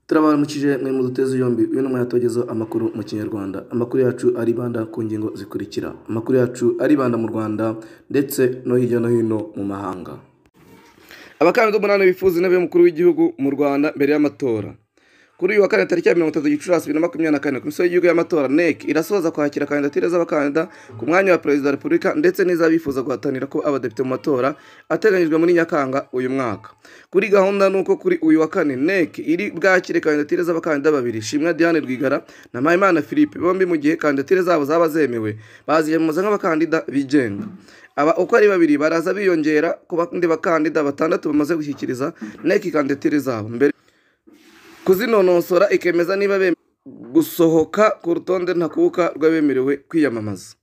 turabara mukije mwe mu duteze yombi uyu ni umuyatogezo amakuru mu kinyarwanda amakuru yacu aribanda ku ngingo zikurikira amakuru yacu aribanda mu rwanda ndetse no hirya no hino mu mahanga abakandida umunani bifuza intebe y'umukuru w'igihugu mu rwanda mbere y'amatora kuri uyu wa kane tariki ya mirongo itatu gicurasi bibiri na makumyabiri na kane komisiyo y'igihugu y'amatora nec irasoza kwakira kandidatire z'abakandida ku mwanya wa perezida wa repubulika ndetse n'iz'abifuza guhatanira ko abadepite mu matora ateganyijwe muri nyakanga uyu mwaka kuri gahunda ni uko kuri uyu wa kane nec iri bwakire kandidatire z'abakandida babiri shimwa diane rwigara na mpayimana philippe bombi mu gihe kandidatire zabo zaba zemewe baziyamamaza nk'abakandida bigenga aba uko ari babiri baraza biyongera ku bandi bakandida batandatu bamaze gushyikiriza nec kandidatire zabo mbere kuzinonosora ikemeza niba gusohoka ku rutonde ntakuka rw'abemerewe kwiyamamaza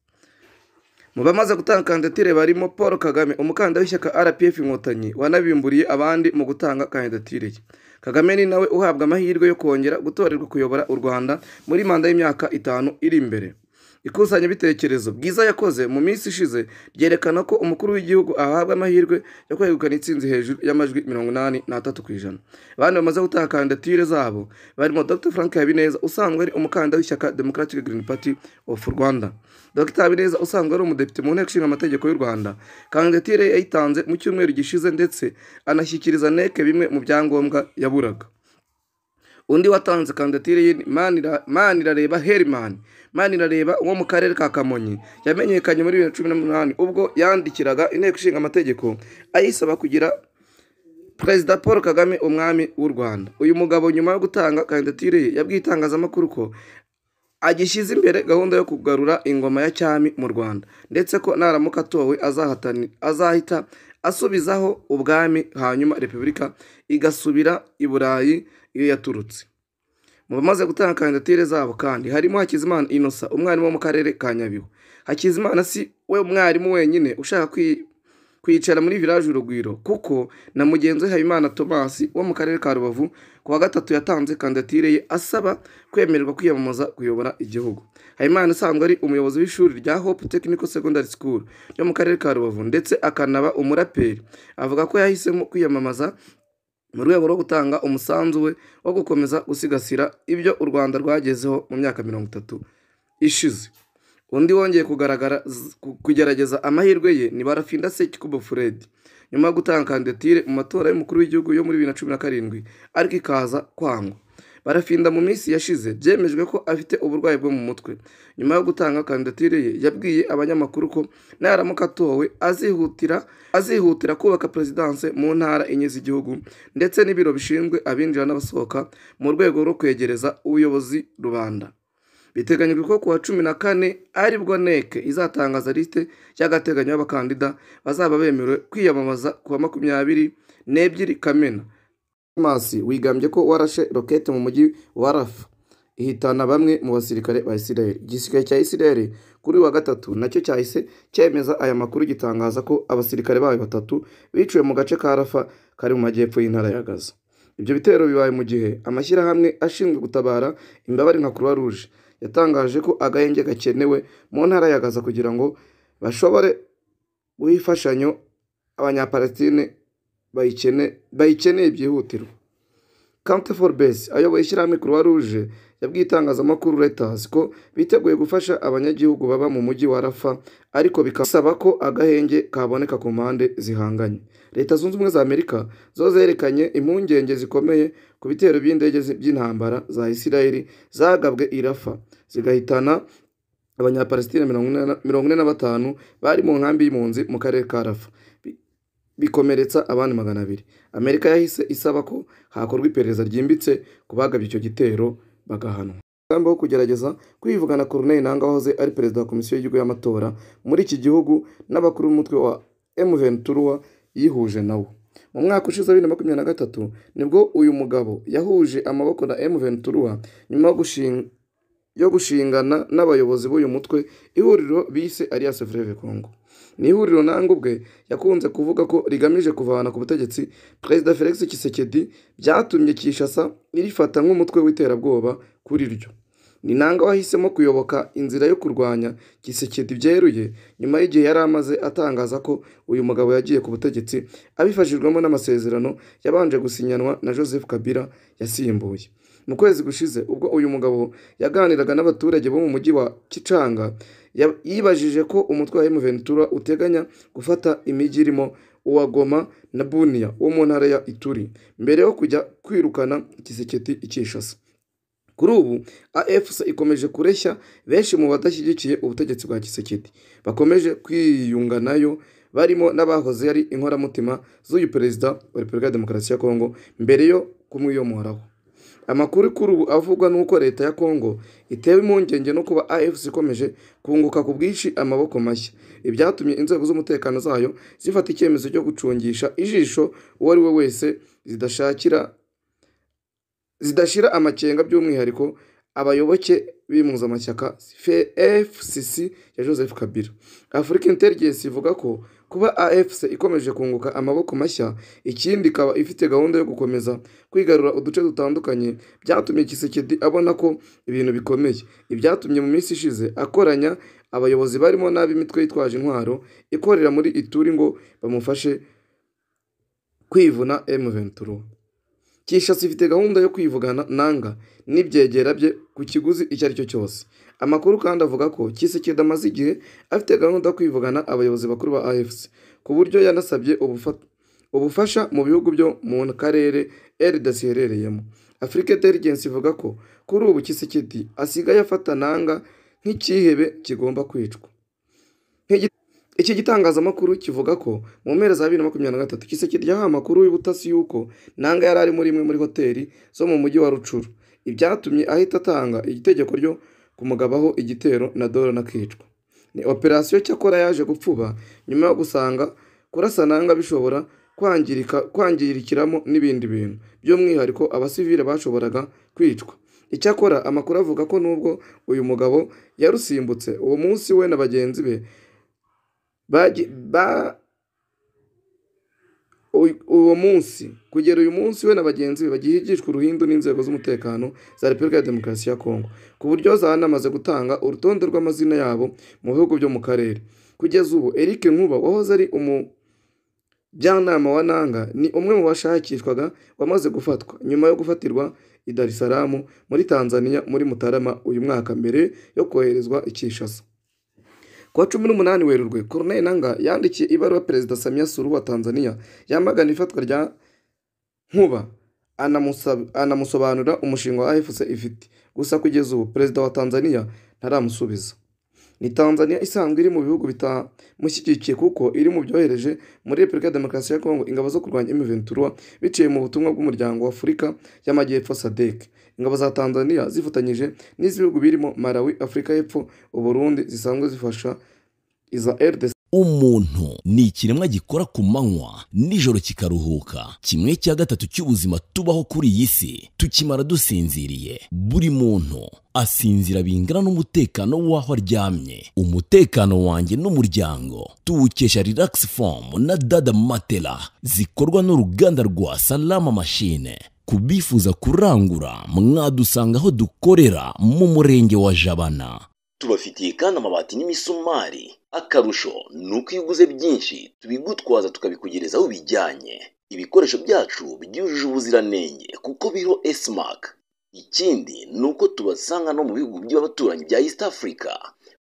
mu bamaze gutanga kandidatire barimo paul kagame umukandida w'ishyaka rpf inkotanyi wanabimburiye abandi mu gutanga kandidatire ye kagame ni nawe uhabwa amahirwe yo kongera gutorerwa kuyobora u rwanda muri manda y'imyaka itanu iri imbere ikusanyabitekerezo bwiza yakoze mu minsi ishize ryerekana ko umukuru w'igihugu ahabwa amahirwe yo kwegukana itsinzi hejuru y'amajwi mirongo inani n'atatu ku ijana abandi bamaze gutaha kandidatire zabo barimo dr frank habineza usanzwe ari umukandida w'ishyaka democratic green party of rwanda dr habineza usanzwe ari umudepite mu nteko ishinga amategeko y'u rwanda kandidatire yayitanze mu cyumweru gishize ndetse anashyikiriza neke bimwe mu byangombwa yaburaga undi watanze kandidatire ye manirareba herimani manirareba wo mu karere ka kamonyi yamenyekanye muri bibiri na cumi n'umunani ubwo yandikiraga inteko ishinga amategeko ayisaba kugira perezida paul kagame umwami w'u rwanda uyu mugabo nyuma yo gutanga kandidatire ye yabwiye itangazamakuru ko agishyize imbere gahunda yo kugarura ingoma ya cyami mu rwanda ndetse ko naramuka atowe azahita asubizaho ubwami hanyuma repubulika igasubira i burayi iyo yaturutse mu bamaze gutanga kandidatire zabo kandi harimo hakizimana inosa umwarimu wo mu karere ka nyabihu hakizimana si we mwarimu wenyine ushaka kwicara muri village urugwiro kuko na mugenzi we habimana thomas wo mu karere ka rubavu ku wa gatatu yatanze kandidatire ye asaba kwemererwa kwiyamamaza kuyobora igihugu habimana usanzwe ari umuyobozi w'ishuri rya hope technical secondary school ryo mu karere ka rubavu ndetse akanaba umuraperi avuga ko yahisemo kwiyamamaza mu rwego rwo gutanga umusanzu we wo gukomeza gusigasira ibyo u rwanda rwagezeho mu myaka mirongo itatu ishize undi wongeye kugaragara kugerageza amahirwe ye ni barafinda sekikubo furedi nyuma yo gutanga kandidatire mu matora y'umukuru w'igihugu yo muri bibiri na cumi na karindwi ariko ikaza kwangwa barafinda mu minsi yashize byemejwe ko afite uburwayi bwo mu mutwe nyuma yo gutanga kandidatire ye yabwiye abanyamakuru ko naramuka atowe azihutira azihutira kubaka perezidanse mu ntara enye z'igihugu ndetse n'ibiro bishinzwe abinjira n'abasohoka mu rwego rwo kwegereza ubuyobozi rubanda biteganyijwe ko kuwa cumi na kane aribwo nec izatangaza lisite y'agateganyo y'abakandida bazaba bemerewe kwiyamamaza kuwa makumyabiri n'ebyiri kamena Hamas wigambye ko warashe rokete mu mujyi wa Rafa ihitana bamwe mu basirikare ba Isiraheli igisirikare cya Isiraheli kuri wa gatatu nacyo cyahise cyemeza aya makuru gitangaza ko abasirikare bayo batatu biciwe mu gace ka Rafa kari mu majyepfo y'intara ya Gaza ibyo bitero bibaye mu gihe amashyirahamwe ashinzwe gutabara imbabare nka Croix Rouge yatangaje ko agahenge gakenewe mu ntara ya Gaza kugira ngo bashobore guhifashanyo abanyapalatine bayikeneye byihutirwa kante for base ayoboye ishyirahamwe croix rouge yabwiye itangazamakuru reuters ko biteguye gufasha abanyagihugu baba mu mujyi wa rafa ariko bikasaba ko agahenge kaboneka ku mpande zihanganye leta zunze ubumwe za amerika zo zerekanye impungenge zikomeye ku bitero by'indege by'intambara za isirayeli zagabwe irafa zigahitana abanyapalesitine mirongo ine na batanu bari mu nkambi y'impunzi mu karere ka rafa bikomeretsa abandi magana abiri amerika yahise isaba ko hakorwa iperereza ryimbitse ku bagabye icyo gitero bagahanwa umugambi wo kugerageza kwivugana Corneille Nanga wahoze ari perezida wa komisiyo y'igihugu y'amatora muri iki gihugu n'abakuru b'umutwe wa M23 yihuje nawo mu mwaka ushize bibiri na makumyabiri na gatatu nibwo uyu mugabo yahuje amaboko na M23 nyuma yo gushinga yo gushingana n'abayobozi b'uyu mutwe ihuriro bise Alliance Fleuve Congo ni ihuriro nanga ubwe yakunze kuvuga ko rigamije kuvana ku butegetsi perezida felix kisekedi byatumye kishasa irifata nk'umutwe w'iterabwoba kuri ryo ni nanga wahisemo kuyoboka inzira yo kurwanya gisekedi byeruye nyuma y'igihe yari amaze atangaza ko uyu mugabo yagiye ku butegetsi abifashijwemo n'amasezerano yabanje gusinyanwa na joseph kabila yasimbuye mu kwezi gushize ubwo uyu mugabo yaganiraga n'abaturage bo mu mujyi wa kicanga ya- yibajije ko umutwe wa Ventura uteganya gufata imijyi irimo uwa Goma na Bunia wo mu ntara ya Ituri mbere yo kujya kwirukana Kisekedi i Kinshasa kuri ubu AFC ikomeje kureshya benshi mu badashyigikiye ubutegetsi bwa Kisekedi bakomeje kwiyunga nayo barimo n'abahoze ari inkoramutima z'uyu perezida wa Repubulika ya Demokarasi ya Kongo mbere yo kumwiyomoraho amakuru kuri ubu avugwa n'uko leta ya Kongo itewe impungenge no kuba AFC ikomeje kunguka ku bwinshi amaboko mashya ibyatumye inzego z'umutekano zayo zifata icyemezo cyo gucungisha ijisho uwo ari we wese zidashakira zidashira amakenga by'umwihariko abayoboke b'impuzamashyaka FCC ya Joseph Kabila Africa Intelligence ivuga ko kuba AFC ikomeje kunguka amaboko mashya ikindi ikaba ifite gahunda yo gukomeza kwigarura uduce dutandukanye byatumye Kisekedi abona ko ibintu bikomeye ibyatumye mu minsi ishize akoranya abayobozi barimo n'ab'imitwe yitwaje intwaro ikorera muri Ituri ngo bamufashe kwivuna M23 Kinshasa ifite gahunda yo kwivugana nanga n'ibyegera bye ku kiguzi icyo ari cyo cyose amakuru kandi avuga ko Kisekedi amaze igihe afite gahunda yo kwivugana abayobozi bakuru ba AFC ku buryo yanasabye ubufa- ubufasha mu bihugu byo mu karere RDC iherereyemo Africa Intelligence ivuga ko kuri ubu Kisekedi asigaye afata nanga nk'icyihebe kigomba kwicwa iki gitangazamakuru kivuga ko mu mpera za bibiri na makumyabiri na gatatu Kisekedi yahawe amakuru y'ubutasi y'uko Nanga yari ari muri imwe muri hoteli zo mu mujyi wa Rucuru ibyatumye ahita atanga itegeko ryo kumugabaho igitero na dore n'akicwa ni operasiyo cyakora yaje gupfuba nyuma yo gusanga kurasa Nanga bishobora kwangirika kwangirikiramo n'ibindi bintu by'umwihariko abasivile bashoboraga kwicwa icyakora amakuru avuga ko nubwo uyu mugabo yarusimbutse uwo munsi we na bagenzi be bagi ba uy- uwo munsi kugera uyu munsi we na bagenzi be bagihigishwa uruhindu n'inzego z'umutekano za Repubulika ya Demokarasi ya Kongo ku buryo zanamaze gutanga urutonde rw'amazina yabo mu bihugu byo mu karere kugeza ubu Eric Nkuba wahoze ari umu Njyanama wa Nanga ni umwe mu bashakishwaga wamaze gufatwa nyuma yo gufatirwa i Dar es Salaam muri Tanzania muri Mutarama uyu mwaka mbere yo koherezwa i Kinshasa kuwa cumi n'umunani werurwe Corneille Nanga yandikiye ibaruwa Perezida Samia Suluhu wa Tanzania yamagana ifatwa rya Nkuba anamusab- anamusobanurira umushinga wa AFC ifite gusa kugeza ubu Perezida wa Tanzania ntaramusubiza ni Tanzania isanzwe iri mu bihugu bitamushyigikiye kuko iri mu byohereje muri Repubulika ya Demokarasi ya Kongo ingabo zo kurwanya M23 biciye mu butumwa bw'umuryango wa Afurika y'Amajyepfo SADC ingabo za Tanzania zifatanyije n'iz'ibihugu birimo Malawi Afurika y'Epfo u Burundi zisanzwe zifasha iza RDC umuntu ni ikiremwa gikora ku manywa nijoro kikaruhuka kimwe cya gatatu cy'ubuzima tubaho kuri iyi si tukimara dusinziriye buri muntu asinzira bingana n'umutekano w'aho aryamye umutekano wanjye n'umuryango tuwukesha relax form na dada matela zikorwa n'uruganda rwa salama machine ku bifuza kurangura mwadusanga aho dukorera mu murenge wa jabana tubafitiye kandi amabati n'imisumari akarusho ni uko iyo uguze byinshi tubigutwaza tukabikugereza aho bijyanye ibikoresho byacu byujuje ubuziranenge kuko biriho esimak ikindi ni uko tubasanga no mu bihugu by'abaturanyi bya east africa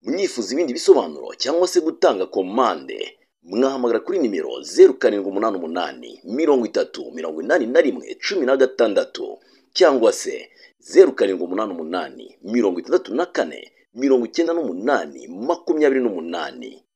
mwifuza ibindi bisobanuro cyangwa se gutanga komande mwahamagara kuri nimero zeru karindwi umunani umunani mirongo itatu mirongo inani na rimwe cumi na gatandatu cyangwa se zeru karindwi umunani umunani mirongo itandatu na kane mirongo icyenda n'umunani makumyabiri n'umunani